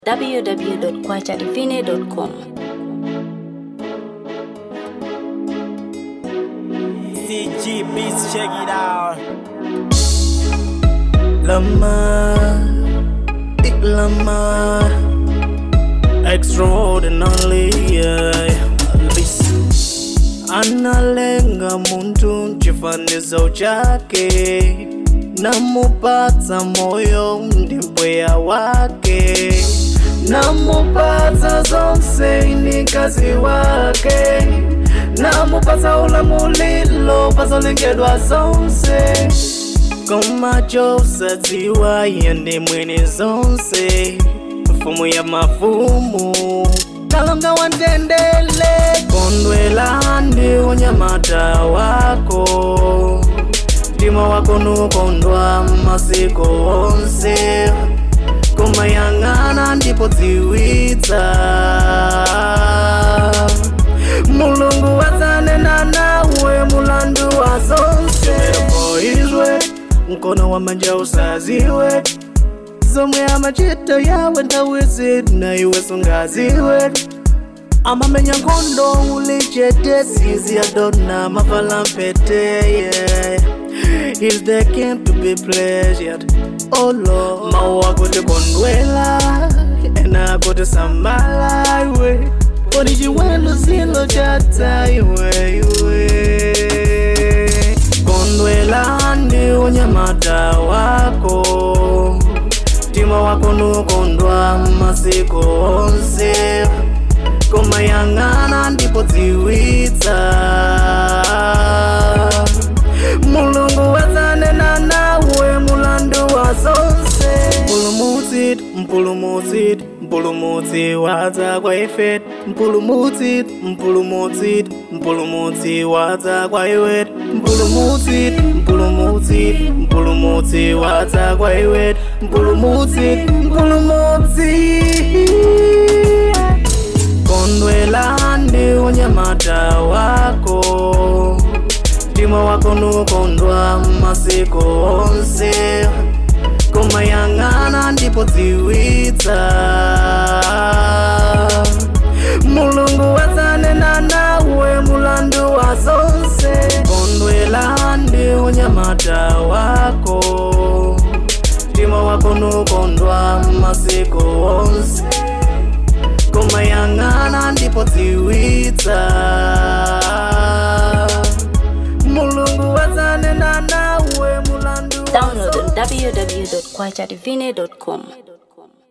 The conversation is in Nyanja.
www.kwachadivine.com. CG Beats, check it out. Lama, big lama, extraordinary. Yeah. Analenga muntu chifanizo chake, namupatsa moyo ndimpweya wake, namupatsa zonse ni kazi wake, namupatsa ulamulilo pazolengedwa zonse komacho usadziwa iye ndi mwini zonse mfumu ya mafumu kalonga wa ndendele kondwela ndi unyamata wako mtima wako nukondwa masiku onse kumayang'ana ndipo dziwitsa mulungu wadzanena nawe mulandu wa zonse izwe mkono wa manja usaziwe zomwe amachita yawe nthawi zina iwe sungaziwe amamenya nkhondo ulichete sizi adona mavala mpete yeah. Is the king to be pleasured oh Lord mawu akuti kondwela ena akuti samala iwe kodi chiwelo zilo chata iwe iwe kondwela ndi unyamata wako mtima wako nukondwa masiku onse kumayang'ana ndipo dziwitsa mulungu wadzanena nawe mulandu wa zonse mpulumutsi mpulumutsi mpulumutsi wadza kwa ife mpulumutsi mpulumutsi mpulumutsi wadza kwa iwe mpulumutsi mpulumutsi mpulumutsi wadza kwa iwe mpulumutsi mpulumutsi kondwela ndi unyamata wako mtima wako nukondwa masiku onse kumayang'ana ndipo dziwitsa mulungu wadzanena nawe mulandu wa zonse kondwela ndi unyamata wako mtima wako nukondwa masiku onse kumayang'ana ndipo dziwitsa mulungu wadzanena nawe mulandu wa Download on www.kwachadivine.com.